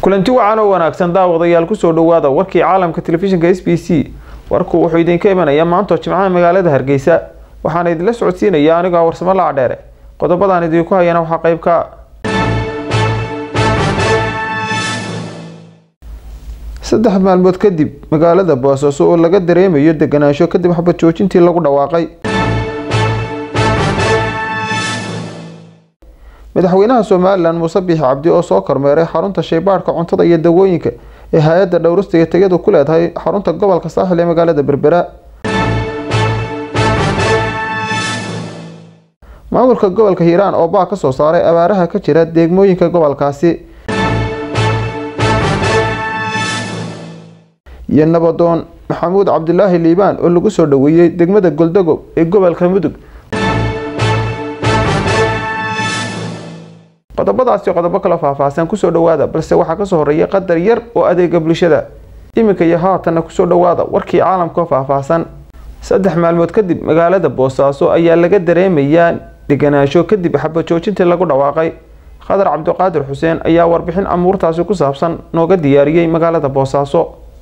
kulanti wacan oo wanaagsan daawadayaal kusoo dhawaada warkii caalamka telefishinka s b c warku wuxuu idinka imanayaa maantoo jimcaha magaalada hargeysa waxaana idinla socodsiinaya anigoo warsamo lacdheere qodobadaan idinku hayana waxaa qayb ka saddex maalmood kadib magaalada boosaaso oo laga dareemayo deganaansho kadib xabad joojintii lagu dhawaaqay madaxweynaha somalilan muuse biixi cabdi oo soo kormeeray xarunta shaybaadhka cuntada iyo dawooyinka ee hay-adda dhowrista iyo tayadu ku leedahay xarunta gobolka saaxil ee magaalada berbera maamulka gobolka hiiraan oo baa ka soo saaray abaaraha ka jira deegmooyinka gobolkaasi iyo nabadoon maxamuud cabdilaahi liibaan oo lagu soo dhaweeyey degmada goldagob ee gobolka mudug qodobadaasi qodobo kala faahfaahsan kusoo dhawaada balse waxaa kasoo horeeya qadar yar oo adeega bulshada iminka iyo haatanna kusoo dhawaada warkii caalamka faahfaahsan saddex maalmood kadib magaalada boosaaso ayaa laga dareemayaa deganaansho kadib xabajoojintii lagu dhawaaqay qadar cabdiqaadir xuseen ayaa warbixin amuurtaasi ku saabsan nooga diyaariyey magaalada boosaaso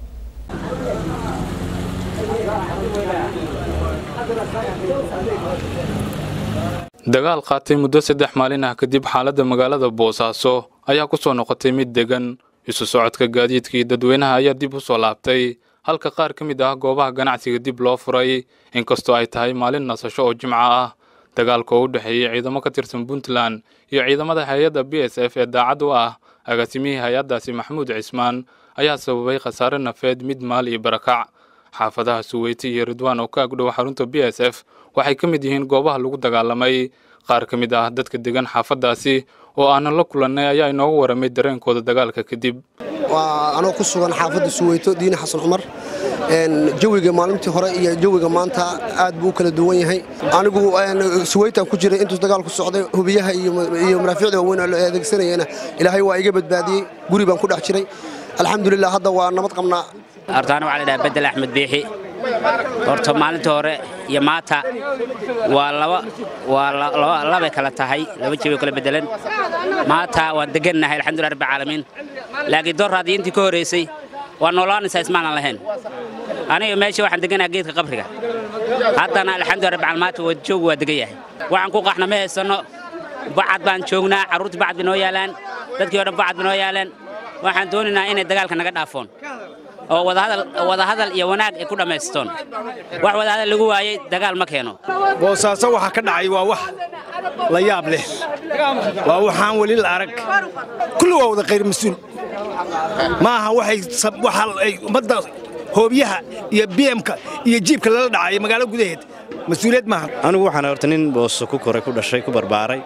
dagaal qaatay muddo saddex maalin ah kadib xaaladda magaalada boosaaso ayaa ku soo noqotay mid degan isu socodka gaadiidka iyo dadweynaha ayaa dib u soo laabtay halka qaar ka mid ah goobaha ganacsiga dib loo furay inkastoo ay tahay maalin nasasho oo jimco ah dagaalka oo u dhexeeyey ciidamo ka tirsan puntland iyo ciidamada hay-adda b s f ee daacad u ah agaasimihii hay-addaasi maxamuud cismaan ayaa sababay khasaare nafeed mid maal iyo barakac xaafadaha suweyti iyo ridwaan oo ka agdhow xarunta b s f waxay ka mid yihiin goobaha lagu dagaalamay qaar ka mid ah dadka degan xaafadaasi oo aanan la kulannay ayaa inooga waramay dareenkooda dagaalka kadib waa anoo ku sugan xaafadda suweyto diini xasan cumar jawiga maalintii hore iyo jawiga maanta aad buu u kala duwan yahay anigu suweytaan ku jiray intuu dagaalku socday hubiyaha iyo maraafiicda waaweyn oo la adeegsanayana ilaahay waa iga badbaadiyey guri baan ku dhex jiray alxamdulilah hadda waa nabad qabnaa hortaana waxaa la dhahaa bedel axmed biixi horta maalinta hore iyo maanta waa laba waa labay kala tahay laba jebay kala bedelan maanta waan degannahay alxamdulillah rabbi caalamiin laakiin doorraadii intii ka horraysay waa noolaanaysaa ismaanan lahayn aniga meesha waxaan deganaha geedka qabriga haddana alxamdulillah rabbi caalamiin maanta waa joogu waa degan yahay waxaan ku qaxna ma haysanno bacad baan joognaa carruurtii bacad bay noo yaalaan dadkii o dhan bacad bay noo yaalaan waxaan doonaynaa inay dagaalka naga dhaafoon oo wadahadal iyo wanaag ay ku dhammaystoon wax wadahadal lagu waayey dagaal ma keeno boosaaso waxa ka dhacay waa wax la yaab leh waa waxaan weli la arag kulli waa wada khayr mas-uul ma aha waxay ummadda hoobiyaha iyo bmka iyo jiibka lala dhacay magaalo gudaheed mas-uuliyad maaha anigu waxaan horta nin booso ku koray ku dhashay ku barbaaray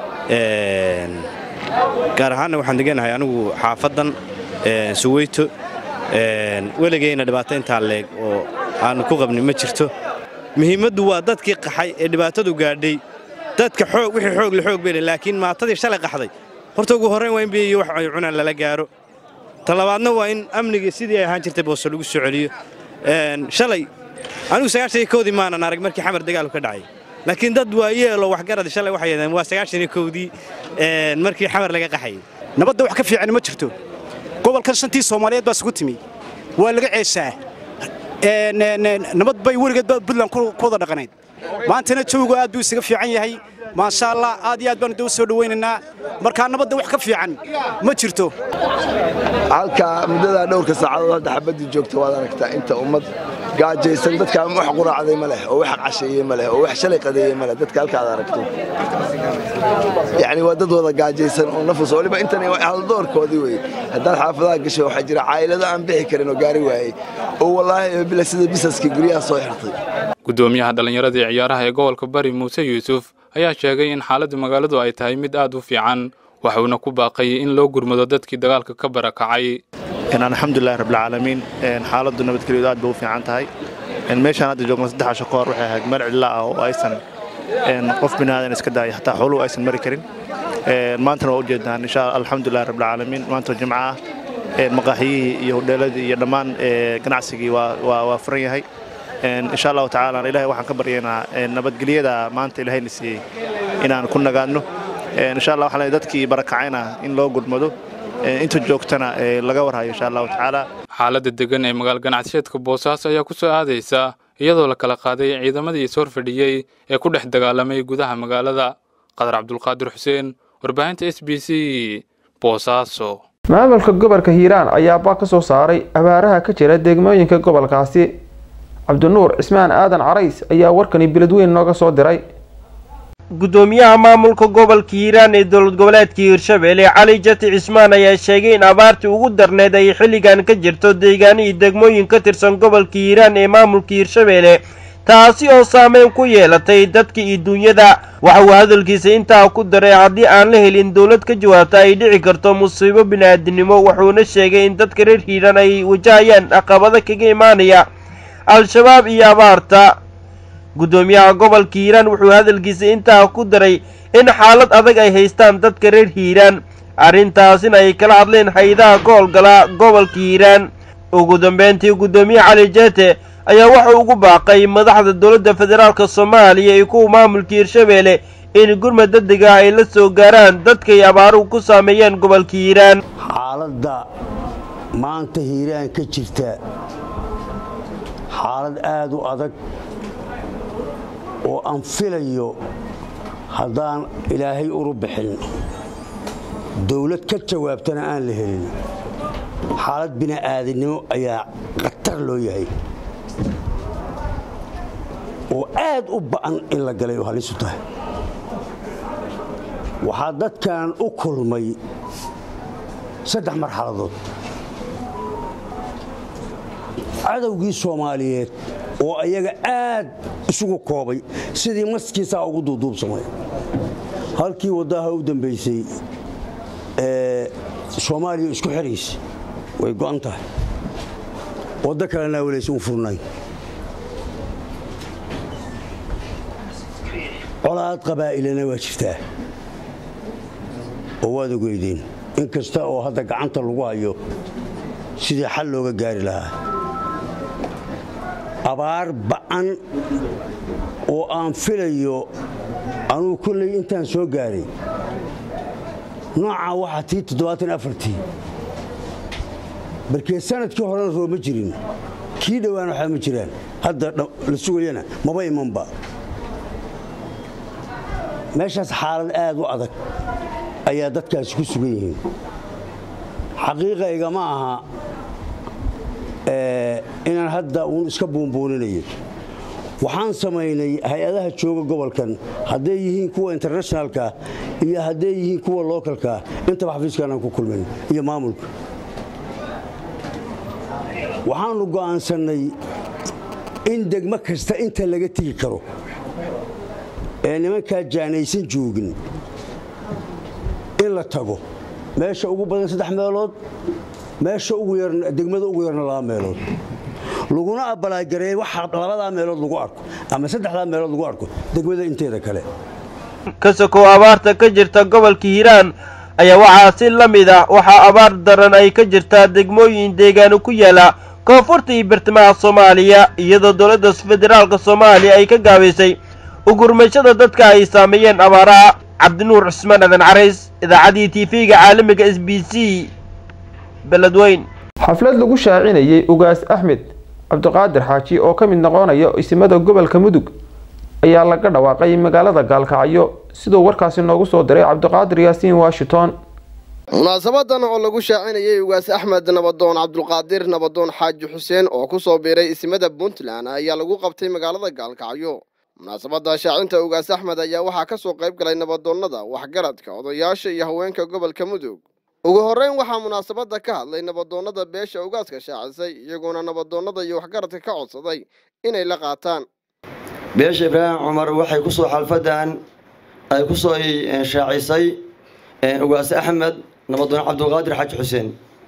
gaar ahaanna waxaan deganahay anigu xaafaddan suweyto weligayna dhibaato intaa leeg oo aannu ku qabnin ma jirto muhiimaddu waa dadkii qaxay ee dhibaatadu gaadhay dadka xoog wixii xoog la xoog bele laakiin maatadii shalay qaxday horta ugu horrayn waa in biyo iyo wax ay cunaan lala gaaro talabaadna waa in amnigii sidii ay ahaan jirtay booso lagu soo celiyo shalay anigu sagaashan kowdii maanan arag markii xamar dagaalku ka dhacay laakiin dad waa yeelo waxgarad shalay waxay yadeen waa sagaashan kowdii markii xamar laga qaxayay nabadda wax ka fiican ma jirto gobolkan shantii soomaaliyeed baa isugu timi waa laga ceeshaa nabad bay weligeed buntland ku wada dhaqanayd maantana jawigu aad buu isaga fiican yahay maasha allah aad iyo aad baanu da u soo dhowaynaynaa markaa nabadda wax ka fiican ma jirto halka muddadaa dhowrka saacadood hadda xabaddii joogta waad aragtaa inta ummad gaajaysan dadkaa wax quraacday ma leh oo wax casheeyey ma leh oo wax shalay qadeeyey ma leh dadka halka aad aragto yacni waa dad wada gaajaysan oo nafus waliba intan haldoorkoodii wey haddaad xaafadaha gasho waxaa jira caa'ilado aan bixi karin oo gaari waayey oo wallaahi bila sida bisaskii guryaha soo xirtay gudoomiyaha dhallinyarada ee ciyaaraha ee gobolka bari muuse yuusuf ayaa sheegay in xaaladda magaaladu ay tahay mid aad u fiican waxuuna ku baaqayay in loo gurmado dadkii dagaalka ka barakacay alxamdulilahi rabbilcaalamiin xaaladdu nabadgelyadu aad bay u fiican tahay meeshaan hadda joogno saddex casho ka hor waxay ahayd meel cidla ah oo aysan qof binaadan iska daaya hataa xooluhu aysan mari karin maantana waa ujeednaan insha alxamdulilahi rabbilcaalamiin maantoo jimco ah maqaaxiyihii iyo hodheeladii iyo dhammaan ganacsigii waa furan yahay insha allahu tacaala ilahay waxaan ka baryaynaa nabadgelyada maanta ilahayna siiyey inaan ku nagaadno insha allah waxaan dadkii barakacayna in loo gurmado inta joogtana laga warhayo insha allahu tacaala xaaladda degan ee magaal ganacsiyeedka boosaaso ayaa ku soo aadaysa iyadoo la kala qaaday ciidamadii is horfadhiyey ee ku dhex dagaalamay gudaha magaalada qadar cabdulqaadir xuseen warbaahinta s b c boosaaso maamulka gobolka hiiraan ayaabaa ka soo saaray abaaraha ka jira degmooyinka gobolkaasi cabdinuur cismaan aadan carays ayaa warkani beledweyn nooga soo diray gudoomiyaha maamulka gobolka hiiraan ee dowlad goboleedka hiirshabelle cali jati cismaan ayaa sheegay in abaartii ugu darneed ay xilligan ka jirto deegaanihii degmooyin ka tirsan gobolka hiiraan ee maamulka hiirshabelle taasi oo saameyn ku yeelatay dadka iyo duunyada waxa uu hadalkiisa intaa ku daray haddii aan la helin dowlad ka jawaabta ay dhici karto musiibo bini-aadinimo wuxuuna sheegay in dadka reer hiiraan ay wajahayaan caqabado kaga imaanaya al-shabaab iyo abaarta gudoomiyaha gobolka hiiraan wuxuu hadalkiisa intaa ku daray in xaalad adag ay haystaan dadka reer hiiraan arrintaasina ay kala hadleen hay-adaha ka howlgala gobolka hiiraan ugu dambeyntii gudoomiye cali jeete ayaa wuxuu ugu baaqay madaxda dowladda federaalk soomaaliya iyo kuwa maamulka hiirshabelle in gurmad degdega ay la soo gaaraan dadkay abaaruhu ku saameeyeen gobolka hiiraan xaaladda maanta hiiraan ka jirta xaalad aada u adag oo aan filayo haddaan ilaahay uru bixin dowlad ka jawaabtana aan la helin xaalad bini'aadinimo ayaa khatar loo yahay oo aad u ba'an in la galay oo halisu tahay waxaa dadkan u kulmay saddex marxaladood cadowgii soomaaliyeed oo ayaga aad isugu koobay sidii maskiisaa ugu duuduubsamay halkii waddaha u dambaysay ee soomaaliya isku xiraysa way go'an tahay waddo kalena walaysa u furnayn colaad qabaa'ilana waa jirtaa oo waad ogeydeen in kasta oo hadda gacanta lagu hayo sidii xal looga gaari lahaa abaar ba'an oo aan filayo anugu kolley intaan soo gaaray noocaa waxaa tii toddobaatan afartii barkee sanadkii horena roo ma jirin kii dhowaan waxaa ma jiraan hadda la sugayana maba imanba meeshaas xaalad aad u adag ayaa dadkaasi ku sugan yihiin xaqiiqayga ma aha inaan hadda uun iska buunbuuninayo waxaan samaynay hay-adaha jooga gobolkan hadday yihiin kuwa internationalka iyo hadday yihiin kuwa lookalka intaba xafiiskaanaan ku kulmin iyo maamulka waxaannu go'aansannay in degmo kasta inta laga tegi karo ee nimankaa jaanaysan joogin in la tago meesha ugu badan saddex meelood meesha degmada ugu yarna laba meelood laguna abalaagareey waxa labadaa meelood lagu arko ama saddexdaa meelood lagu arko degmada inteeda kale ka sokow abaarta ka jirta gobolka hiiraan ayaa waxaa si la mid ah waxaa abaar daran ay ka jirtaa degmooyin deegaano ku yaala koonfurta iyo bartamaha soomaaliya iyadoo dowladda federaalka soomaaliya ay ka gaabaysay ugurmashada dadka ay saameeyeen abaaraha cabdinuur cusmaan adan carays idaacaddii tv-ga caalamiga s b c beledweyn xaflad lagu shaacinayay ugaas axmed cabdiqaadir xaaji oo ka mid noqonaya isimada gobolka mudug ayaa laga dhawaaqay magaalada gaalkacyo siduu warkaasi noogu soo diray cabdiqaadir yaasiin washington munaasabadan oo lagu shaacinayay ugaas axmed nabadoon cabdulqaadir nabadoon xaaji xuseen oo ku soo biiray isimada puntland ayaa lagu qabtay magaalada gaalkacyo munaasabadda shaacinta ugaas axmed ayaa waxaa ka soo qayb galay nabadoonnada waxgaradka odayaasha iyo haweenka gobolka mudug ugu horreyn waxaa munaasabadda ka hadlay nabadoonnada beesha ugaaska shaacisay iyagoona nabadoonnada iyo waxgaradka ka codsaday inay la qaataan beesha ibraahim cumar waxay ku soo xalfadan ay ku soo shaacisay ugaas axmed nabadoon cabdulqaadir xaaji xuseen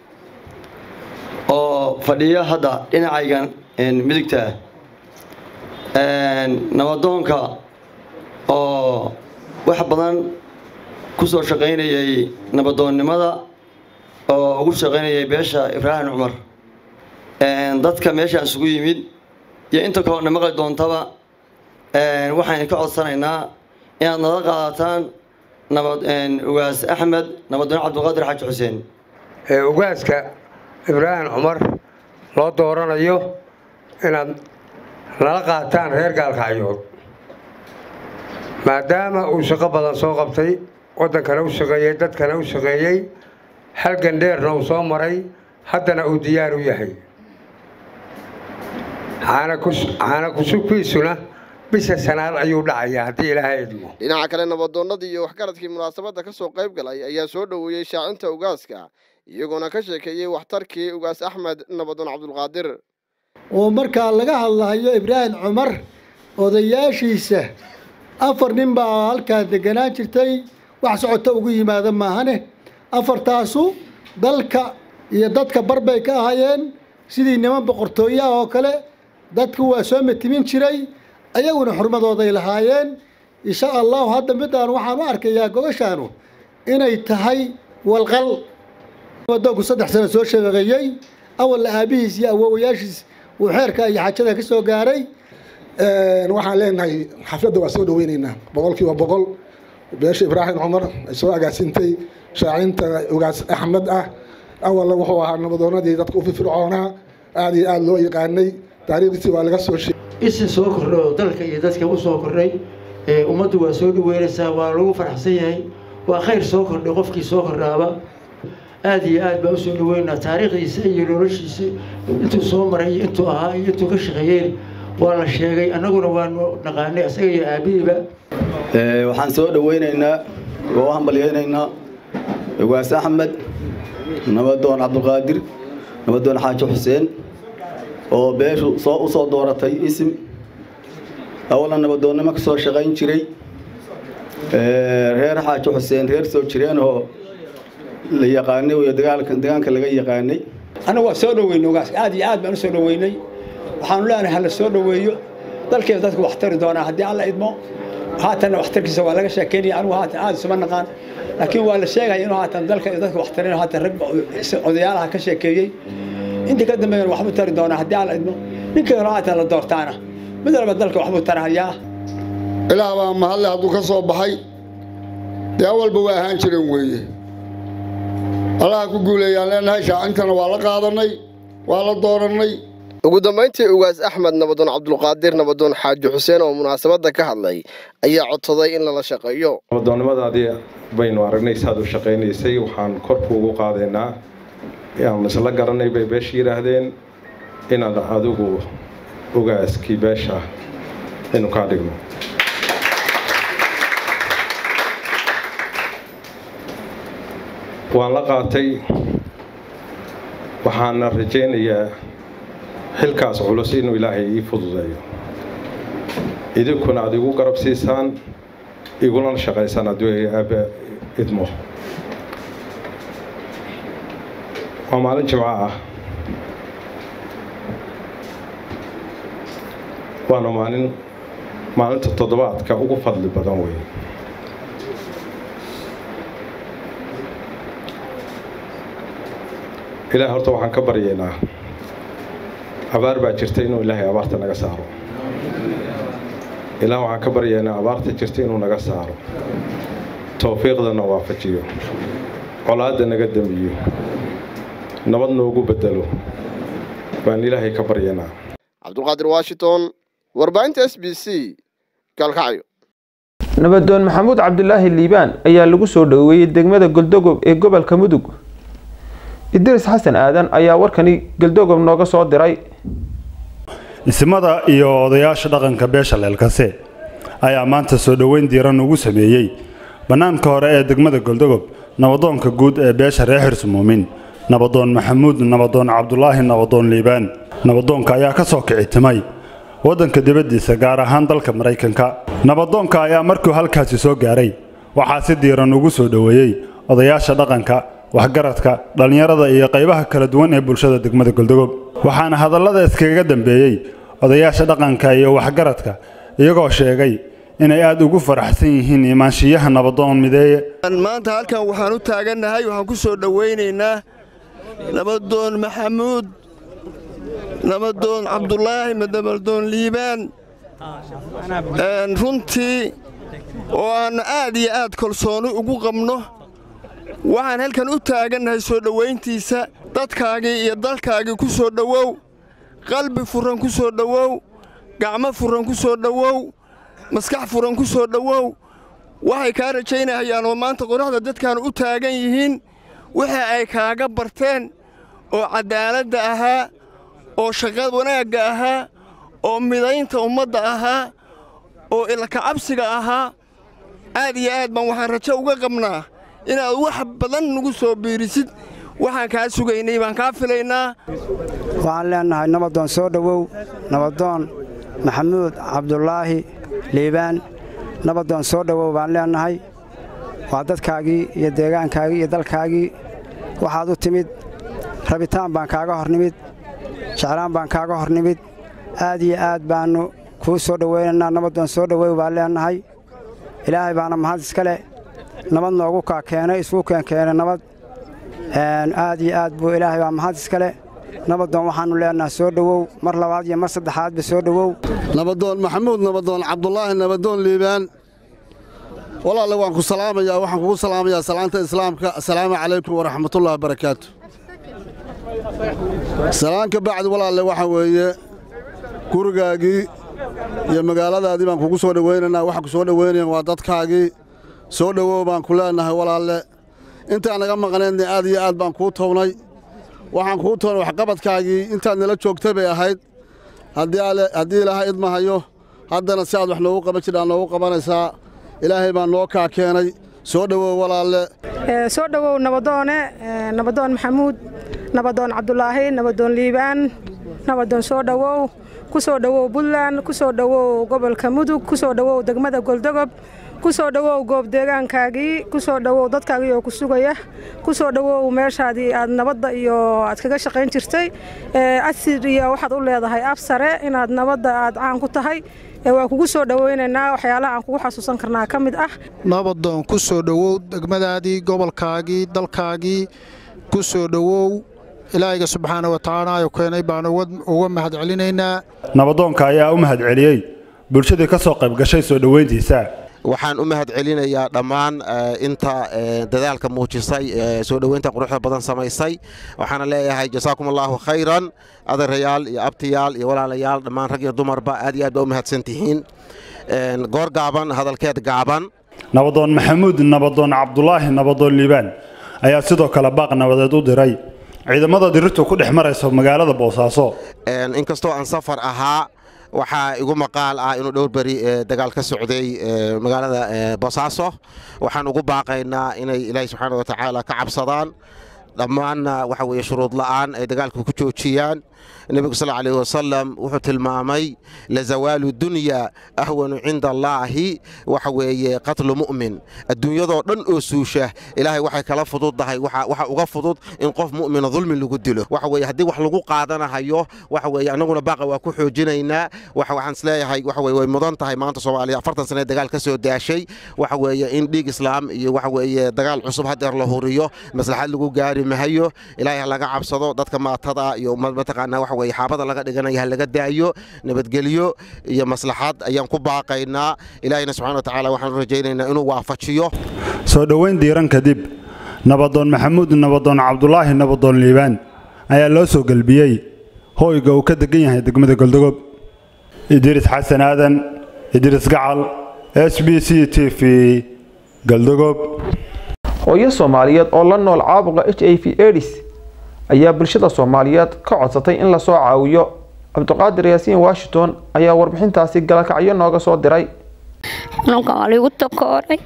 oo fadhiya hadda dhinacaygan midigta nabadoonka oo wax badan ku soo shaqaynayay nabadoonnimada oo ugu shaqaynayay beesha ibraahim cumar dadka meeshaan isugu yimid iyo inta kaloona maqli doontaba waxaan ka codsanaynaa inaad nala qaadataan nabad ugaas axmed nabadoon cabdulqaadir xaaji xuseen ee ugaaska ibraahim cumar loo dooranayo inaad nala qaataan reer gaalkacyood maadaama uu shaqo badan soo qabtay waddankana u shaqeeyey dadkana u shaqeeyey halgan dheerna uu soo maray haddana uu diyaar u yahay caana kusubkiisuna bisha sanaad ayuu dhacayaa haddii ilaahay idmo dhinaca kale nabadoonnadii iyo waxgaradkii munaasabadda ka soo qayb galay ayaa soo dhoweeyey shaacinta ugaaska iyagoona ka sheekeeyey waxtarkii ugaas axmed nabadoon cabdulqaadir oo markaa laga hadlahayo ibraahim cumar odayaashiisa afar nin baa halkaa deganaan jirtay wax socota ugu yimaada maahane afartaasu dalka iyo dadka barbay ka ahaayeen sidii niman boqortooye ah oo kale dadku waa soo matimin jiray ayaguna xurmadooday lahaayeen insha allahu hadda midaan waxaan u arkayaa gobashaanu inay tahay walqal adoonku saddex sano soo shaqeeyey awalna aabihiis iyo awowayaashiis uu xeerka iyo xajada ka soo gaaray waxaan leenahay xafladda waa soo dhaweynaynaa boqolkiiba boqol beesha ibraahim cumar ay soo agaasintay shaacinta ugaas axmed ah awalna wuxuu ahaa nabadoonadii dadka u firfircoonaa aad iyo aad loo yaqaanay taariikhdiisii waa laga soo sheegay isin soo kordhay oo dalka iyo dadka u soo kordhay ummaddu waa soo dhaweynaysaa waa lagu faraxsan yahay waa khayr soo kordhay qofkii soo kordhaaba aad iyo aad baa usoo dhaweynaa taariikhdiisa iyo noloshiisa intuu soo maray iyo intuu ahaa iyo intuu ka shaqeeyeen waa la sheegay annaguna waanu naqaanay isaga iyo aabihiiba waxaan soo dhaweynaynaa oo u hambalyeynaynaa ugaas axmed nabadoon cabdulqaadir nabadoon xaaji xuseen oo beeshu soo u soo dooratay isim awalna nabadoonnimo ka soo shaqayn jiray reer xaaji xuseen reer soo jireenoo la yaqaanay iyo dagaalka deegaanka laga yaqaanay annagu waa soo dhaweynay ugaas aad iyo aad baan u soo dhaweynay waxaanu leenahay hala soo dhaweeyo dalkeeda dadku wax tari doonaa haddii alla idmo haatanna waxtarkiisa waa laga sheekeynaya anigu haatan aad isuma naqaan laakiin waa la sheegaya inuu haatan dalka iyo dadka wax tarinayo haatan rag odayaalaha ka sheekeeyey intii ka dambeeyana waxbuu tari doonaa haddii alla idmo ninka kale haatan la doortaana mid walba dalka waxbuu tarahayaa ilaah baa mahadle hadduu ka soo baxay dee awalba waa ahaan jiran weeye allaha ku guuleeyaan leenahay shaacintana waa la qaadanay waa la doorannay ugu dambayntii ugaas axmed nabadoon cabdulqaadir nabadoon xaaji xuseen oo munaasabadda ka hadlay ayaa codsaday in lala shaqeeyo nabadoonnimadaadii baynu aragnay saad u shaqaynaysay waxaan korku ugu qaadaynaa aan isla garanay bay beesha yidhaahdeen inaad adigu ogaaskii beesha aynu kaa dhigno waan la qaatay waxaana rajaynayaa xilkaas culus inuu ilaahay ii fududeeyo idinkuna aad igu garab siisaan igulana shaqaysaan hadduu aabbe idmo waa maalin jimco ah waana maalin maalinta toddobaadka ugu fadli badan weeye ilaah horta waxaan ka baryaynaa abaar baa jirta inuu ilaahay abaarta naga saaro ilaah waxaan ka baryaynaa abaarta jirta inuu naga saaro towfiiqdana waafajiyo colaadda naga damiyo nabad noogu bedelo baan ilaahay ka baryaynaa cabdulqaadir washington warbaahinta s b c gaalkacyo nabadoon maxamuud cabdulaahi liibaan ayaa lagu soo dhoweeyey degmada goldogob ee gobolka mudug idris xasan aadan ayaa warkani galdogob nooga soo diray isimada iyo odayaasha dhaqanka beesha leelkase ayaa maanta soo dhoweyn diiran ugu sameeyey bannaanka hore ee degmada goldogob nabadoonka guud ee beesha reer xirsumuumin nabadoon maxamuud nabadoon cabdulaahi nabadoon liibaan nabadoonka ayaa ka soo kicitimay waddanka dibaddiisa gaar ahaan dalka maraykanka nabadoonka ayaa markuu halkaasi soo gaaray waxaa si diiran ugu soo dhoweeyey odayaasha dhaqanka waxgaradka dhallinyarada iyo qaybaha kala duwan ee bulshada degmada goldogob waxaana hadallada iskaga dambeeyey odayaasha dhaqanka iyo waxgaradka iyagoo sheegay inay aad ugu faraxsan yihiin imaanshiyaha nabadoon mideeye maanta halkan waxaan u taagannahay waxaan ku soo dhowaynaynaa nabadoon maxamuud nabadoon cabdulaahi nabadoon liibaan runtii oo aan aad iyo aad kalsooni ugu qabno waxaan halkan u taagannahay soo dhowayntiisa dadkaagii iyo dalkaagii ku soo dhowow qalbi furan ku soo dhowow gacmo furan ku soo dhowow maskax furan ku soo dhowow waxay kaa rajaynahayaan oo maanta qoraxda dadkan u taagan yihiin wixii ay kaaga barteen oo caddaaladda ahaa oo shaqad wanaagga ahaa oo midaynta ummadda ahaa oo ilkacabsiga ahaa aad iyo aad baan waxaan rajo uga qabnaa inaad wax badan nagu soo biirisid waxaan kaa sugaynay baan kaa filaynaa waxaan leennahay nabadoon soo dhowow nabadoon maxamuud cabdulaahi liibaan nabadoon soo dhowow baan leennahay waa dadkaagii iyo deegaankaagii iyo dalkaagii waxaad u timid rabitaan baan kaaga hor nimid jeclaan baan kaaga hor nimid aad iyo aad baannu kuu soo dhowaynaynaa nabadoon soo dhowow baan leennahay ilaahay baana mahad iska leh nabad noogu kaa keenay isuu keenkeenay nabad aad iyo aad buu ilaahay baa mahad iska leh nabadoon waxaannu leennahay soo dhowow mar labaad iyo mar saddexaadba soo dhowow nabadoon maxamuud nabadoon cabdulaahi nabadoon liibaan walaalle waan ku salaamayaa waxaan kugu salaamayaa salaanta islaamka assalaamu calaykum waraxmatullahi wabarakaatu salaan ka bacdi walaalle waxa weeye gurigaagii iyo magaaladaadii baan kugu soo dhowaynaynaa waxaan ku soo dhowaynayaan waa dadkaagii soo dhowow baan ku leennahay walaalle intaan naga maqnaydna aad iyo aad baan kuu townay waxaan kuu townay waxqabadkaagii intaad nala joogtay bay ahayd haddii ilaahay idmahayo haddana si aad wax noogu qaban jidhaa noogu qabanaysaa ilaahay baa noo kaa keenay soo dhowow walaalle soo dhowow nabadoone nabadoon maxamuud nabadoon cabdulaahi nabadoon liibaan nabadoon soo dhowow ku soo dhowow buntland ku soo dhowow gobolka mudug ku soo dhowow degmada goldogob ku soo dhowow goob deegaankaagii ku soo dhowow dadkaagii oo ku sugaya ku soo dhowow meeshaadii aad nabadda iyo aad kaga shaqayn jirtay asir iyo waxaad u leedahay af sare inaad nabadda aad caan ku tahay waa kugu soo dhowaynaynaa waxyaalaha aan kugu xasuusan karnaa ka mid ah nabadoon ku soo dhowow degmadaadii gobolkaagii dalkaagii ku soo dhowow ilaahayga subxaana wa tacaala keenay baan uga mahad celinaynaa nabadoonka ayaa u mahad celiyey bulshadii ka soo qayb gashay soo dhowayntiisa waxaan u mahad celinayaa dhammaan inta dadaalka muujisay soo dhoweynta quruxda badan samaysay waxaana leeyahay jasaakum allaahu khayran adeerayaal iyo abtiyaal iyo walaalayaal dhammaan rag iyo dumarba aad iyo aad baa u mahadsan tihiin goor gaaban hadalkeed gaaban nabadoon maxamuud nabadoon cabdulaahi nabadoon liibaan ayaa sidoo kale baaq nabadeed u diray ciidamada dirirtu ku dhex maraysa magaalada boosaaso inkastoo aan safar ahaa waxaa igu maqaal ah inuu dhowr beri dagaal ka socday magaalada boosaaso waxaan ugu baaqaynaa inay ilaahay subxaana watacaala ka cabsadaan dhammaanna waxa weeye shuruud la'aan ay dagaalka ku joojiyaan nebigu sal alayh wasalam wuxuu tilmaamay lazawaalu dunya ahwanu cinda allaahi waxa weeye qatlu mu'min adduunyadoo dhan oo suusha ilaahay waxay kala fududdahay waxa uga fudud in qof mu'mina dulmi lagu dilo waxa weeye haddii wax lagu qaadanahayo waxa weeye annaguna baaqa waa ku xoojinaynaa waxa waxaan isleeyahay waxa weye way mudan tahay maanta soomaaliya afartan sane dagaal ka soo daashay waxa weeye in dhiig islaam iyo waxa weeye dagaal cusub hadeer la huriyo maslaxad lagu gaari mahayo ilaahay ha laga cabsado dadka maatada iyo mataqaanaa waxa weye xaabada laga dhiganaya ha laga daayo nabadgelyo iyo maslaxad ayaan ku baaqaynaa ilaahayna subxana watacaala waxaan u rajaynaynaa inuu waafajiyo soo dhoweyn diiran kadib nabadoon maxamuud nabadoon cabdulaahi nabadoon liibaan ayaa loo soo gelbiyey hoyga uu ka degan yahay degmada goldogob idriis xasan aadan idriis gacal s b c t v galdogob hooyo soomaaliyeed oo la nool caabuqa h i v edis ayaa bulshada soomaaliyeed ka codsatay in lasoo caawiyo cabdiqaadir yaasiin washington ayaa warbixintaasi galakacyo nooga soo diray xanuunkan waa liigu takooray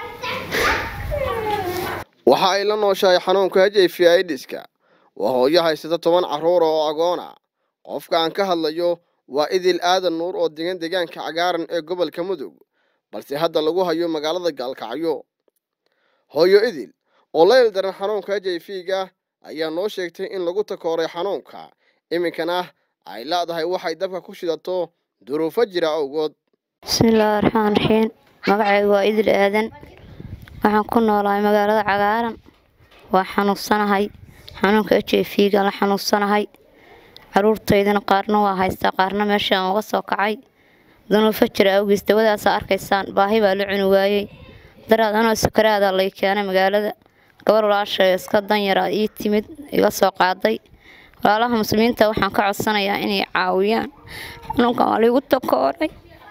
waxa ay la nooshahay xanuunka h i v idiska waa hooyo haysata toban carruura oo agoona qofka aan ka hadlayo waa idil aadan nuur oo degan deegaanka cagaaran ee gobolka mudug balse hadda lagu hayo magaalada gaalkacyo hooyo idil oo la ildaran xanuunka h i v-ga ayaa noo sheegtay in lagu takooray xanuunka iminkana ay leedahay waxay dabka ku shidato duruufo jira awgood bismillaahi raxmaan raxiim magacaygu waa idil aadan waxaan ku noolahay magaalada cagaaran waa xanuunsanahay xanuunka h i v-ga la xanuunsanahay caruurtaydana qaarna waa haystaa qaarna meesha aan uga soo kacay dunuufo jira awgiis dawadaasa arkaysaan baahi baa la cuni waayey daraad anoo sukaraada lay keenay magaalada gabar walaashay iska danyara ii timid iga soo qaaday walaalaha muslimiinta waxaan ka codsanayaa inay caawiyaan xanuunkan waa liigu takooray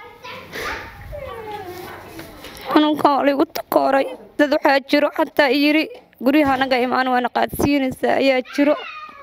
xanuunkan waa liigu takooray dad waxaa jiro xataa yiri guryaha naga imaan waana qaadsiinaysaa ayaa jiro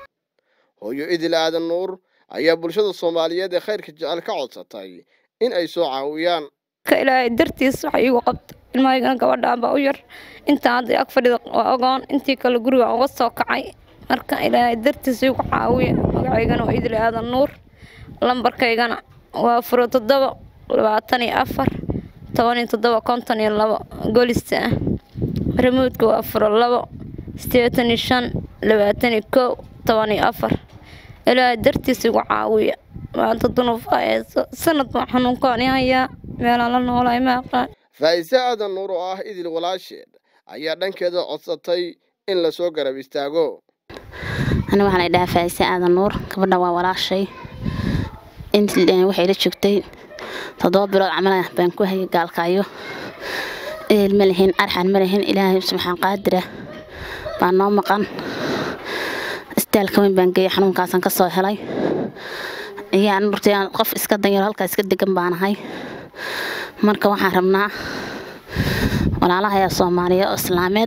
hooyo idil aadan nuur ayaa bulshada soomaaliyeed ee khayrka jecel ka codsatay in ay soo caawiyaan ka ilaahay dartiis waxa iigu qabta ilmahaygana gabadhaan baa u yar intaan hadda ag fadhida waa ogoon intii kale gurigaan uga soo kacay marka ilaahay dartiis iigu caawiya magacaygana waa idil aadan nuur lambarkaygana waa furo toddoba labaatan iyo afar toban iyo toddoba konton iyo labo golista ah remoodka waa furo labo sideetan iyo shan labaatan iyo kow toban iyo afar ilaahay dartiis igu caawiya maanta dunuufa hayso sanad baan xanuunkaan i hayaa meelaan la noolaay ma aqaan faa'ise aadan nuur oo ah idil walaasheed ayaa dhankeeda codsatay in lasoo garab istaago aniga waxaan idhahaa faa'ise aadan nuur gabadha waa walaashay intii waxay la joogtay toddoba bilood camal baan ku hayay gaalkaayo ehel ma lihin arxan ma lihin ilaahay subxaan qaadira baa noo maqan isbitaalka weyn baan geeyay xanuunkaasaan kasoo helay ayaan urtay qof iska danyaro halkaa iska degan baanahay marka waxaan rabnaa walaalaha soomaaliya oo islaameed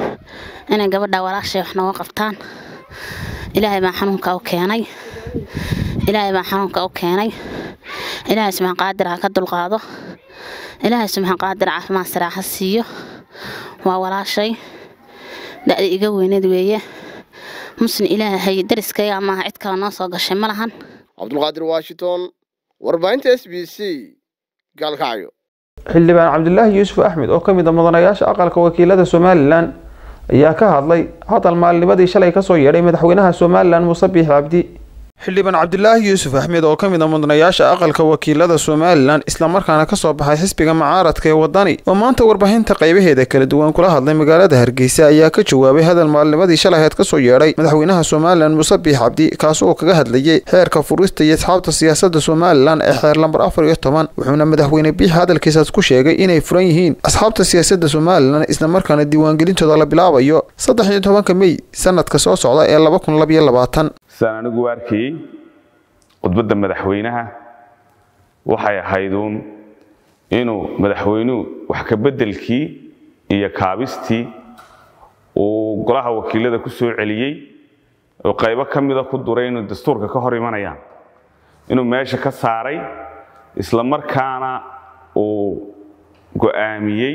inay gabadha walaashay wax nooga qabtaan ilaahay baan xanuunka u keenay ilaahay baan xanuunka u keenay ilaahay subxaan qaadir ha ka dulqaado ilaahay subxaan qaadir caafimaad saraa ha siiyo waa walaashay da'da iga weyneed weeye muslim ilaahay dariskayga maaha cid kale noo soo gashay ma lahan cabdulqaadir washington warbaahinta s b c gaalkacyo xildhibaan cabdilaahi yuusuf axmed oo ka mid a mudanayaasha aqalka wakiilada somalilan ayaa ka hadlay hadal maalnimadii shalay kasoo yeedhay madaxweynaha somalilan muuse biix cabdi xildhibaan cabdilaahi yuusuf axmed oo ka mid a mudanayaasha aqalka wakiilada somalilan islamarkaana kasoo baxay xisbiga mucaaradka ee wadani oo maanta warbaahinta qaybaheeda kala duwan kula hadlay magaalada hargeysa ayaa ka jawaabay hadal maalnimadii shalaheed kasoo yeedhay madaxweynaha somalilan muuse biix cabdi kaas oo kaga hadlayay xeerka furista iyo asxaabta siyaasada somalilan ee xeer lambar afar iyo toban wuxuuna madaxweyne biix hadalkiisaas ku sheegay inay furan yihiin asxaabta siyaasada somalilan islamarkaana diiwaangelintooda la bilaabayo saddex iyo tobanka mey sanadka soo socda ee laba kun labayo labaatan sidaan anigu u arkayey khudbadda madaxweynaha waxay ahayduun inuu madaxweynuhu wax ka beddelkii iyo kaabistii uu golaha wakiilada ku soo celiyey oo qaybo ka mida ku duray inuu dastuurka ka hor imanayaan inuu meesha ka saaray isla markaana uu go'aamiyey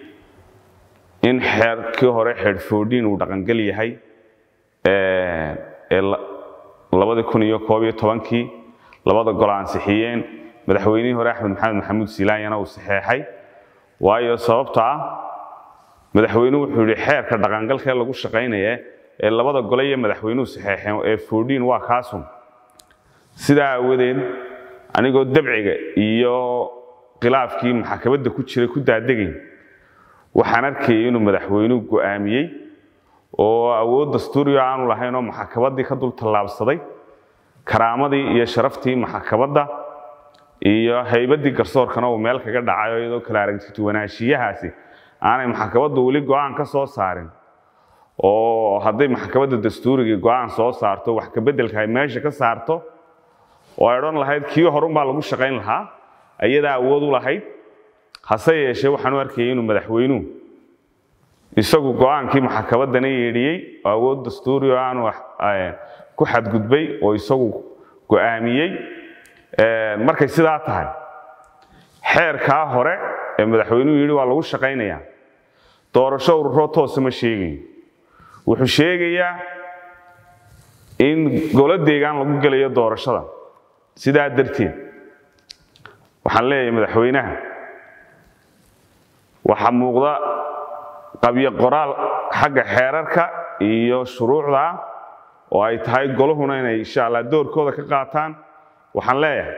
in xeerkii hore xeedhfoodhiin uu dhaqangel yahay ee labadii kun iyo koob iyo tobankii labada gol ansixiyeen madaxweynihii hore axmed maxamed maxamuud silaanyana uu saxeexay waayo sababta ah madaxweynuhu wuxuu yidhi xeerka dhaqangalkee lagu shaqaynaya ee labada gole iyo madaxweynuhu saxeexeen ee foodhiin waa kaasun sidaa aawadeed anigoo dabciga iyo khilaafkii maxkamadda ku jiray ku daadegayn waxaan arkayay inuu madaxweynuhu go'aamiyey oo awood dastuuriyo aanu lahayn oo maxkamaddii ka dul tallaabsaday karaamadii iyo sharaftii maxkamadda iyo haybaddii garsoorkana uu meel kaga dhacayo iyadoo kala aragtituwanaanshiyahaasi aanay maxkamaddu weli go'aan ka soo saarin oo hadday maxkamadda dastuurigii go'aan soo saarto wax ka beddelka ay meesha ka saarto oo ay odhan lahayd kii horunbaa lagu shaqayn lahaa ayadaa awood u lahayd hase yeeshee waxaan u arkayay inuu madaxweynuhu isagu go'aankii maxkamaddana yeedhiyey oo awood dastuuri oo aanu ku xadgudbay oo isagu go'aamiyey markay sidaa tahay xeerkaa hore ee madaxweynuhu yidhi waa lagu shaqaynayaa doorasho ururoo toosa ma sheegayo wuxuu sheegayaa in golo deegaan lagu gelayo doorashada sidaa darteed waxaan leeyahay madaxweynaha waxaa muuqda qabyo qoraal xagga xeerarka iyo shuruucda ah oo ay tahay goluhuna inay insha allah doorkooda ka qaataan waxaan leeyahay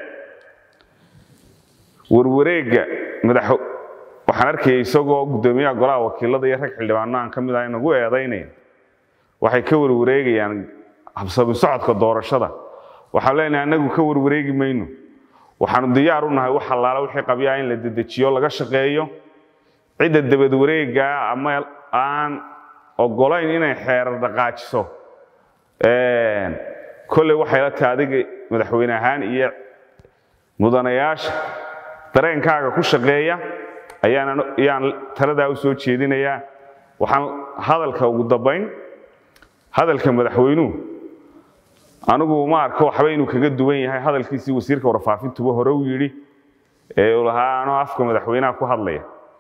warwareegga madax waxaan arkayay isagoo guddoomiyaha golaha wakiilada iyo rag xildhibaano aan ka mid ah inagu eedaynaya waxay ka warwareegayaan habsami socodka doorashada waxaan leenahay annagu ka warwareegi mayno waxaanu diyaar u nahay wax allaala wixii qabyaa in la dedejiyo laga shaqeeyo cidda dabad wareeggaa ama aan ogolayn inay xeerar dhaqaajiso kolley waxay la tahay adiga madaxweyne ahaan iyo mudanayaasha dareenkaaga ku shaqeeya ayaan ayaan taladaa u soo jeedinayaa waxaan hadalka ugu dambayn hadalka madaxweynuhu anigu ma arko waxba inuu kaga duwan yahay hadalkiisii wasiirka warfaafintuba hore u yidhi ee uu lahaa anoo afka madaxweynaha ku hadlaya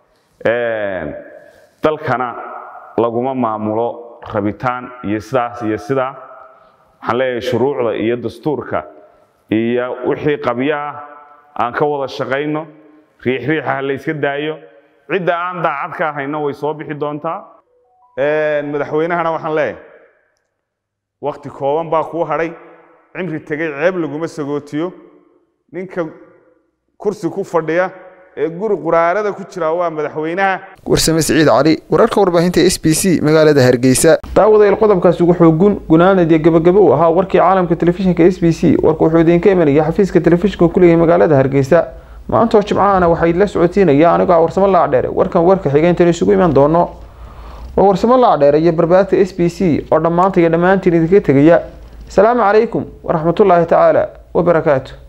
dalkana laguma maamulo rabitaan iyo sidaas iyo sidaa waxaan leeyahay shuruucda iyo dastuurka iyo wixii qabyo ah aan ka wada shaqayno riixriixa ha la yska daayo cidda aan daacad ka ahayna way soo bixi doontaa madaxweynahana waxaan leeyahay wakti kooban baa kuu hadhay cimri tegay ceeb laguma sagootiyo ninka kursi ku fadhiya ee guri quraarada ku jira waa madaxweynaha warsame siciid cali wararka warbaahinta s b c magaalada hargeysa daawadayaal qodobkaasi wuxuu gun gunaanad iyo gabagabo u ahaa warkii caalamka telefishinka s b c warka wuxuu idinka imanaya xafiiska telefishinka kuleeyahay magaalada hargeysa maantoo jimcahana waxaa idila socodsiinaya anigoo ah warsamo laacdheere warkan warka xiga intan isugu iman doono waa warsamo laacdheere iyo barbaarta s b c oo dhammaanta iyo dhammaantiin idinka tegaya asalaamu calaykum waraxmatullaahi tacaala wabarakaatu